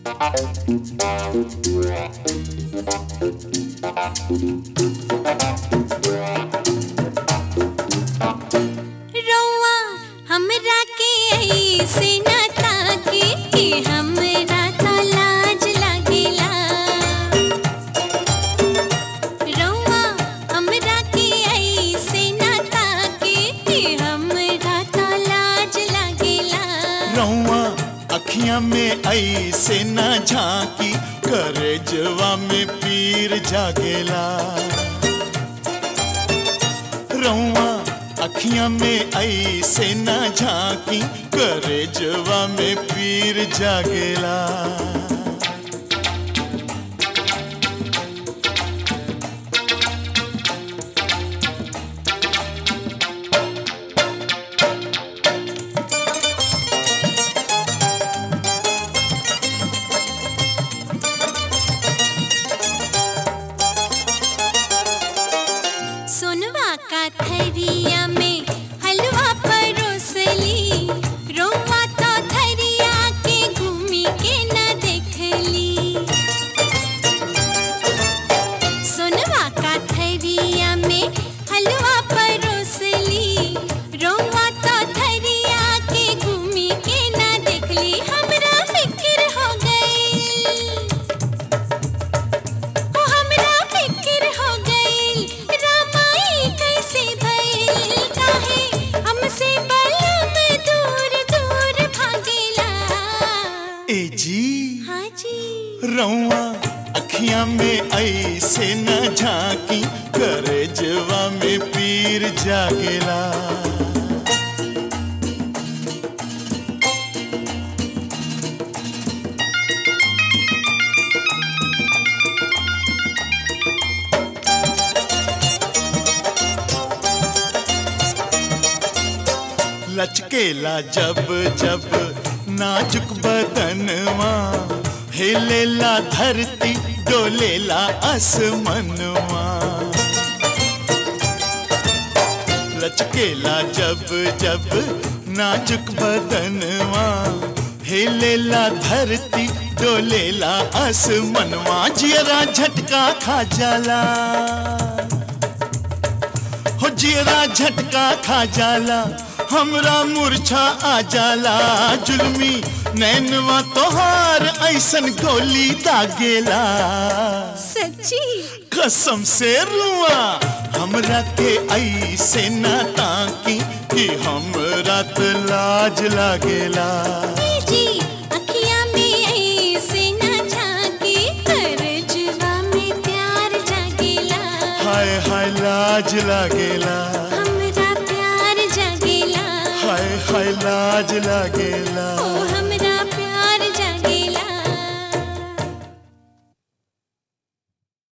रौआ हमरा के ऐसे न ताके कि हमरा त लाज लागेला रौआ हमरा के ऐसे न ताके कि हमरा त लाज लागेला रौआ अखियां में ऐसे न झांकी करे जवा में पीर जागेला रौआ अखियां में ऐसे न झांकी करे जवा में पीर जागेला सोनवा का थरिया में हलवा परोसली रोवा तो थरिया के घूमी के न देखली सोनवा का थरिया में हलवा परोसली रोवा तो थरिया के घूमी के न देखली हमरा फिक्र हो गई ओ हमरा फिक्र हो गइल रामाई कैसे भइल काहे हमसे बलम दूर दूर भागेला ए जी हाँ जी रौआ अखियां में ऐसे न झांकी करे जवा में पीर जागेला लचकेला जब जब नाजुक बदनवा हिलेला धरती डोलेला आसमनवा लचकेला जब जब नाजुक बदनवा हिलेला धरती डोलेला आसमनवा जियरा झटका खा जाला हो जियरा झटका खा जाला हमरा मूर्छा आ जाला जुल्मी नैनवा तोहार ऐसन गोली दागेला सच्ची कसम से रुआ हमरा के ऐसे न ताकी कि हमरा त लाज लागेला जी अखियां में ऐसे न झांकी करजवा में प्यार जागेला हाय हाय लाज लागेला हमरा प्यार जागेला हाय हाय लाज लागेला ओ